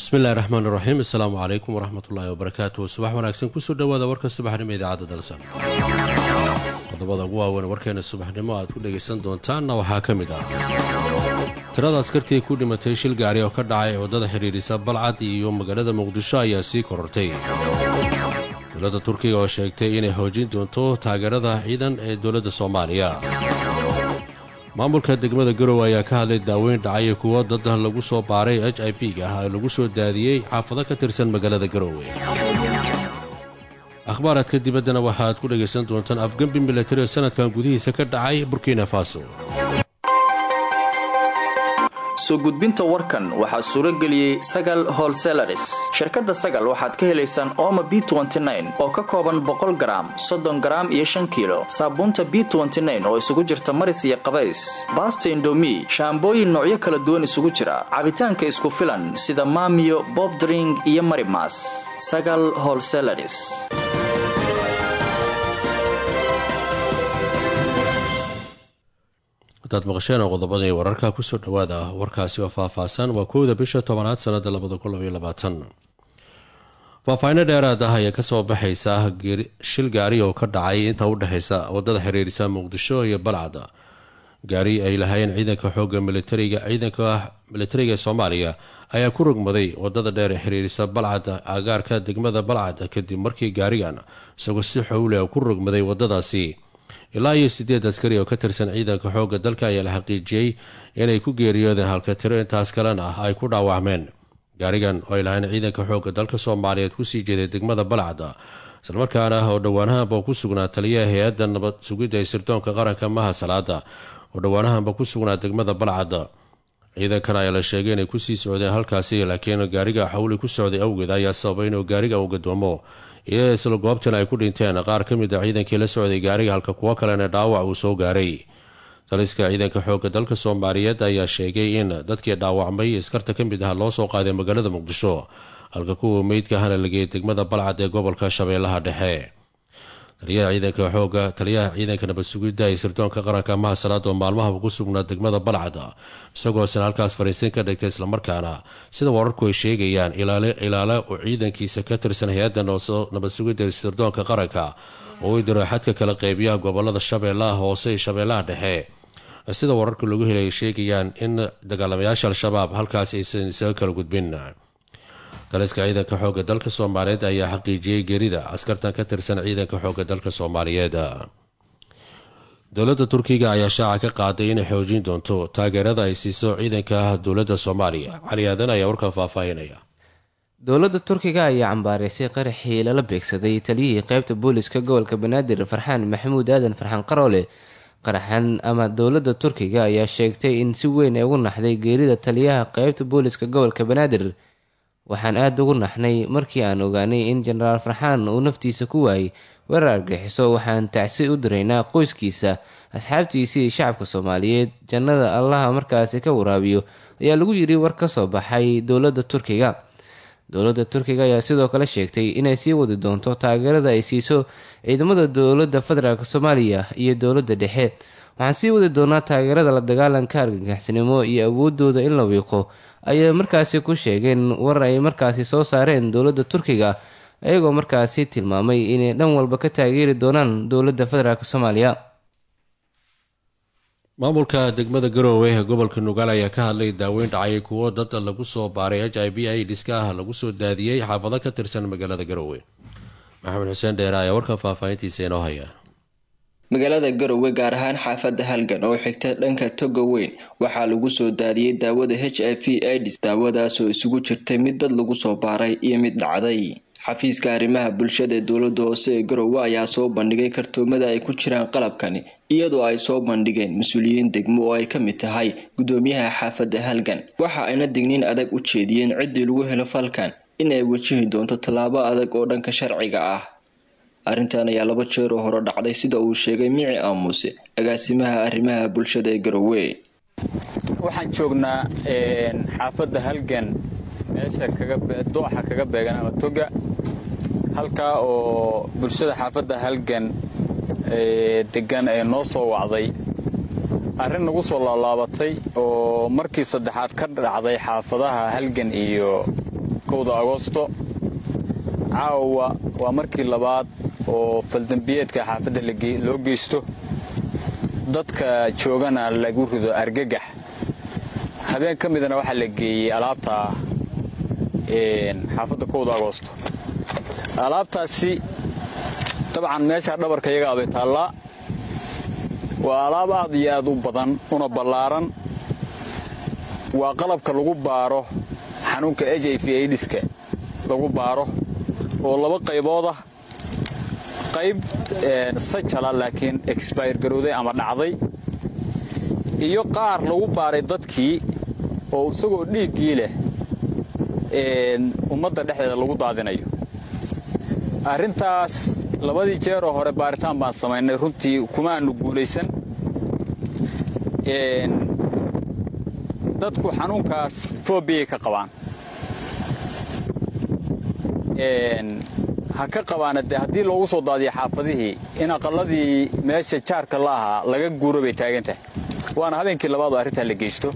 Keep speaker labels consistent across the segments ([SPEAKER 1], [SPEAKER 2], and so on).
[SPEAKER 1] bismillahi raxmaan raxiim assalaamu calaykum waraxmatullaahi wabarakaatuh subax wanaagsan kusoo dhowaada warka subaxnimo idaacadda dalsan qodobada ugu waaweyn warkeena subaxnimo aad ku dhegaysan doontaanna waxaa ka mid ah tirada askartii ku dhimatay shil gaari oo ka dhacay waddada xidhiidhisa balcad iyo magaalada muqdisho ayaa sii korortay dowladda turkiga oo sheegtay inay xoojin doonto taageerada ciidan ee dowladda soomaaliya maamulka degmada garowe ayaa ka hadlay daaweyn dhacay kuwo dad lagu soo baaray h i v ga ah ee lagu soo daadiyey xaafado ka tirsan magaalada garowe akhbaaraadka dibaddana waxaaad ku dhegaysan doontaan afgembi milatari oo sanadkan gudihiisa ka dhacay burkina faso
[SPEAKER 2] soo gudbinta warkan waxaa suuro geliyey sagal holselaris shirkadda sagal waxaad ka helaysaan ooma b oo ka kooban boqol garaam soddon garaam iyo shan kiilo saabuunta b oo isugu jirta maris iyo qabays baasta indomi shaambooyin noocyo kala duwan isugu jira cabitaanka isku filan sida maamiyo bobdring iyo marimas sagal holselaris
[SPEAKER 1] hadaad maqasheen oo qodobadii wararka kusoo dhowaada warkaasi oo faahfaahsan waa kowda bisha tobanaad sanada faahfaahinno dheeraad ah ayaa kasoo baxaysa shil gaari oo ka dhacay inta u dhexaysa wadada xiriirisa muqdisho iyo balcad gaari ay lahaayeen ciidanka xooga militariga ciidanka militariga ee soomaaliya ayaa ku rogmaday wadada dheer ee xiriirisa balcad agaarka degmada balcad kadib markii gaarigan isagoo si xowle ku rogmaday wadadaasi ilaa iyo sideed askari oo ka tirsan ciidanka xoogga dalka ayaa la xaqiijiyey inay ku geeriyoodeen halka tiro intaas kalena ay ku dhaawacmeen gaarigan oo ay lahayn ciidanka xoogga dalka soomaaliyeed kusii jeeday degmada balcad islamarkaana oo dhowaanahanba ku sugnaa taliyaha hay-adda nabad sugidda ee sirdoonka qaranka maha salaada oo dhowaanahanba ku sugnaa degmada balcad ciidankan ayaa la sheegay inay kusii socdeen halkaasi laakiin gaariga xawli ku socday awgeed ayaa sababay inuu gaariga uu gadoomo iyadoo isla goobtan ay ku dhinteen qaar ka mid a ciidankii la socday gaariga halka kuwo kalena dhaawac uu soo gaaray taliska ciidanka xoogga dalka soomaaliyeed ayaa sheegay in dadkii dhaawacmay askarta ka mid ah loo soo qaaday magaalada muqdisho halka kuwa meydka hana lageeyay degmada balcad ee gobolka shabeellaha dhexe taliyaha ciidanka xooga taliyaha ciidanka nabad sugidda ee sirdoonka qaranka maha salaad oo maalmahaba ku sugnaa degmada balcad isagoosna halkaas fariisin ka dhigtay islamarkaana sida wararku ay sheegayaan ilaala oo ciidankiisa ka tirsan hay-adda nabad sugidda ee sirdoonka qaranka oo u diro xadka kala qeybiyaha gobolada shabeellaha hoose iyo shabeellaha dhexe sida wararka lagu helay sheegayaan in dagaalamayaasha al-shabaab halkaas aysan isaga kala gudbin taliska ciidanka xoogga dalka soomaaliyeed ayaa xaqiijiyey geerida askartan ka tirsan ciidanka xoogga dalka soomaaliyeed dowladda turkiga ayaa shaaca ka qaaday inay xoojin doonto taageerada ay siiso ciidanka dowladda soomaaliya cali aadan ayaa warkan faahfaahinaya
[SPEAKER 3] dowladda turkiga ayaa cambaaraysay qaraxii lala beegsaday taliyihii qeybta booliska gobolka banaadir farxaan maxamuud aadan farxaan qaroole qaraxan ama dowladda turkiga ayaa sheegtay in si weyn ay ugu naxday geerida taliyaha qeybta booliska gobolka banaadir waxaan aada ugu naxnay markii aan ogaanay in jenaraal farxaan uu naftiisa ku waayay weerar argaxiso waxaan tacsi u diraynaa qoyskiisa asxaabtiisii iyo shacabka soomaaliyeed jannada allaha markaasi ka waraabiyo ayaa lagu yidhi war ka soo baxay dowladda turkiga dowladda turkiga ayaa sidoo kale sheegtay inay sii wadi doonto taageerada ay siiso ciidamada dowladda federaalk soomaaliya iyo dowladda dhexe waxaan sii wadi doonaa taageerada la dagaalanka argagaxsanimo iyo awoodooda in la wiiqo ayay markaasi ku sheegeen war ay markaasi soo saareen dowladda turkiga iyagoo markaasi tilmaamay inay dhan walba ka taageeri doonaan dowladda federaalk soomaaliya
[SPEAKER 1] maamulka degmada garoowe ee gobolka nugaal ayaa ka hadlay daaweyn dhacay kuwo dad lagu soo baaray h i b i dhiska ah lagu soo daadiyey xaafado ka tirsan magaalada garoowe maxamed xuseen dheere ayaa warkan faahfaahintiisa inoo haya
[SPEAKER 4] magaalada garowe gaar ahaan xaafadda halgan oo xigta dhanka toga weyn waxaa lagu soo daadiyey daawada h i v ids daawadaasoo isugu jirtay mid dad lagu soo baaray iyo mid dhacday xafiiska arrimaha bulshada ee dowladda hoose ee garowe ayaa soo bandhigay kartoomada ay ku jiraan qalabkani iyadoo ay soo bandhigeen mas-uuliyiin degmo oo ay ka mid tahay guddoomiyaha xaafadda halgan waxa ayna digniin adag u jeediyeen ciddii lagu helo falkan in ay wajihi doonto tallaabo adag oo dhanka sharciga ah arrintan ayaa laba jeer oo hore dhacday sida uu sheegay mici aamuse agaasimaha arrimaha bulshada ee garowe
[SPEAKER 5] waxaan joognaa xaafadda halgan meesha dooxa kaga beegan ama toga halkaa oo bulshada xaafadda halgan degan ee noo soo wacday arrin nagu soo laalaabatay oo markii saddexaad ka dhacday xaafadaha halgan iyo kowda agoosto caawa waa markii labaad oo faldambiyeedka xaafadda loo geysto dadka joogana lagu rido argagax habeen ka midana waxaa la geeyey alaabta xaafadda kowda agoosto alaabtaasi dabcan meeshaa dhabarka iyaga abay taallaa waa alaab aad iyo aad u badan una ballaaran waa qalabka lagu baaro xanuunka h i v aidiska lagu baaro oo laba qaybood ah qayb sajala laakiin exbayr garowday ama dhacday iyo qaar lagu baaray dadkii oo isagoo dhiiggii leh ummadda dhexdeeda lagu daadinayo arrintaas labadii jeeroo hore baaritaan baan samaynay runtii kuma aanu guulaysan dadku xanuunkaas foobiyay ka qabaan ha ka qabaana dee haddii loogu soo daadiyo xaafadihii in aqalladii meesha jaarka la ahaa laga guuro bay taagan tahay waana habeenkii labaadoo arrintaa la geysto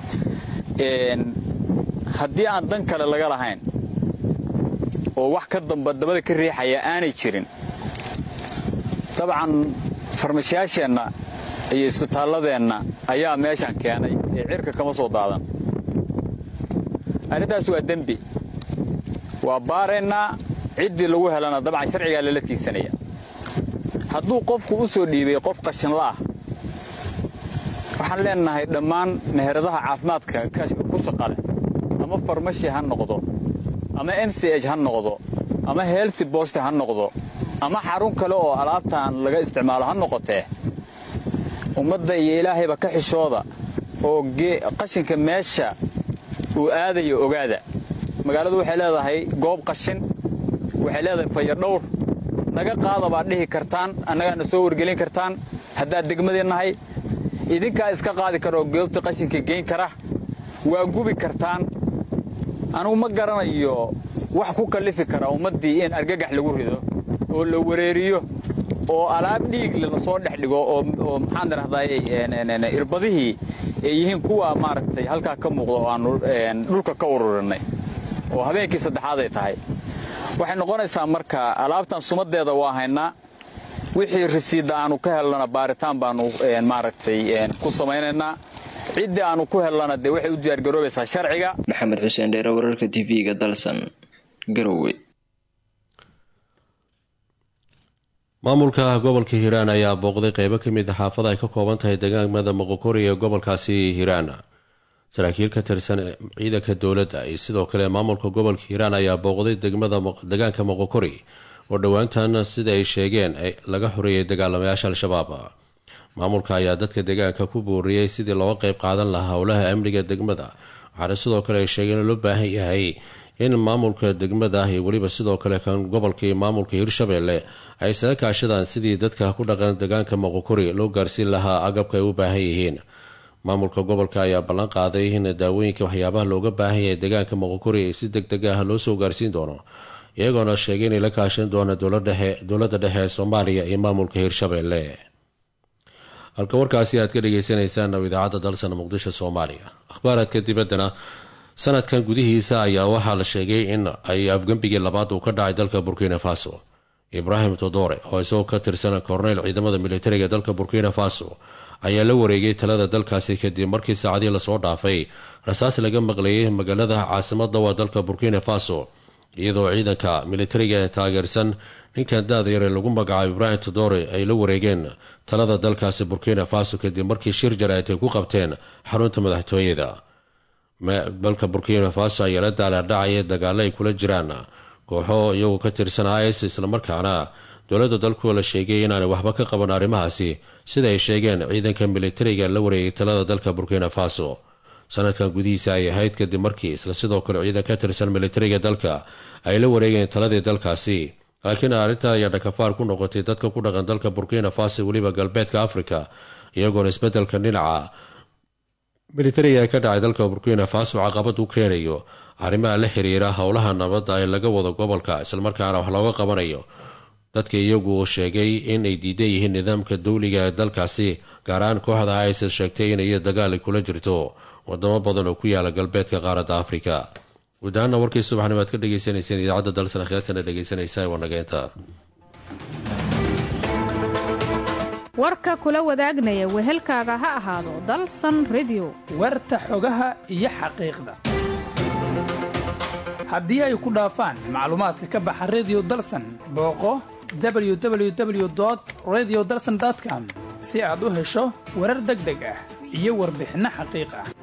[SPEAKER 5] haddii aan dan kale laga lahayn oo wax ka damba dabada ka riixaya aanay jirin dabcan farmashiyaasheenna iyo isbitaalladeenna ayaa meeshan keenay ee cirka kama soo daadan arrintaas waa dembi waa baaraynaa ciddii lagu helana dabcan sharcigaa lala tiigsanaya hadduu qofku u soo dhiibay qof qashinla'ah waxaan leenahay dhammaan meheradaha caafimaadka ku shaqale ama farmashi ha noqdo ama m c h ha noqdo ama healthy bost ha noqdo ama xarun kale oo alaabtan laga isticmaalo ha noqotee ummadda iyo ilaahayba ka xishooda oo qashinka meesha uu aadayo ogaada magaaladu waxay leedahay goob qashin waxay leedahay fayadhowr naga qaada baad dhihi kartaan annagaana soo wargelin kartaan haddaad degmadii nahay idinkaa iska qaadi kara oo goobta qashinka geyn kara waa gubi kartaan anugu ma garanayo wax ku kallifi kara ummaddii in argagax lagu rido oo la wareeriyo oo alaab dhiigle lasoo dhex dhigo oo maxaan idhahdaay irbadihii ay yihiin kuwa maaragtay halkaa ka muuqda oo aanu dhulka ka ururinay oo habeenkii saddexaad ay tahay waxay noqonaysaa marka alaabtan sumadeeda waa haynaa wixii risiidda aanu ka helnana baaritaan baanu maaragtay ku samaynaynaa ciddii aanu ku helnana dee waxay u diyaargaroobaysaa sharciga
[SPEAKER 4] maxamed xuseen dheere wararka tv-ga dalsan garowe
[SPEAKER 1] maamulka gobolka hiiraan ayaa booqday qeybo ka mid a xaafada ay ka kooban tahay degaamada moqokori ee gobolkaasi hiiraan saraakiil ka tirsan ciidanka dowladda iyo sidoo kale maamulka gobolka hiiraan ayaa booqday degaanka moqokori oo dhowaantan sida ay sheegeen laga xoreeyay dagaalamayaasha al-shabaab maamulka ayaa dadka deegaanka ku booriyey sidii looga qeyb qaadan lahaa howlaha amniga degmada waxaana sidoo kale ay sheegeen in loo baahan yahay in maamulka degmada iyo weliba sidoo kale kan gobolka iyo maamulka hirshabeelle ay isaga kaashadaan sidii dadka ku dhaqan deegaanka moqokori loo gaarsiin lahaa agabka ay u baahan yihiin maamulka gobolka ayaa ballan qaaday in daawooyinka waxyaabaha looga baahan yahay deegaanka moqokori si deg deg ah loo soo gaarsiin doono iyagoona sheegay inay la kaashan doona dowladda dhexe ee soomaaliya iyo maamulka hirshabeelle halka warkaasi aad ka dhagaysanaysaan oo idaacadda dalsan muqdisho soomaaliya akhbaaraadka dibaddana sanadkan gudihiisa ayaa waxaa la sheegay in ay afgembigii labaad uu ka dhacay dalka burkina faso ibraahim todore oo isagoo ka tirsan korneyl ciidamada militariga dalka burkina faso ayaa la wareegay talada dalkaasi kadib markii saacadii lasoo dhaafay rasaas laga maqlayay magaalada caasimada waa dalka burkina faso iyadoo ciidanka militariga ee taageersan ninkan da-da yare lagu magacaabo ibraahim todore ay la wareegeen talada dalkaasi burkina faso kadib markii shir jaraa'id ay ku qabteen xarunta madaxtooyada dalka burkina faso ayaa la daalaadhacaya dagaalo ay kula jiraan kooxo iyagoo ka tirsan is islamarkaana dowladda dalku la sheegay inaanay waxba ka qaban arrimahaasi sida ay sheegeen ciidanka militariga la wareegay talada dalka burkina faso sanadkan gudihiisa ay ahayd kadib markii isla sidoo kale ciidan ka tirsan militariga dalka ay la wareegeen taladii dalkaasi laakiin arrinta ayaa dhakafaar ku noqotay dadka ku dhaqan dalka burkina faso weliba galbeedka afrika iyagoona isbedelka dhinaca militariga ee ka dhacay dalka burkina faso caqabad u keenayo arrimaha la xiriira howlaha nabadda ee laga wado gobolka islamarkaana wax looga qabanayo dadka iyagu sheegay in ay diidan yihiin nidaamka dawliga ee dalkaasi gaar ahaan kooxda isis sheegtay inay dagaali kula jirto wadamo badan oo ku yaala galbeedka qaaradda afrika guud ahaana warkii subaxnimo aad ka dhegeysaneyseen idaacadda dalsan akhyaartana dhegeysanaysaa waa nageynta
[SPEAKER 6] warka kula wadaagnaya wehelkaaga ha ahaado dalsan redio
[SPEAKER 7] warta xogaha iyo xaqiiqda haddii ay ku dhaafaan macluumaadka ka baxa redio dalsan booqo www radio dalsan com si aad u hesho warar deg deg ah iyo warbixinno xaqiiq ah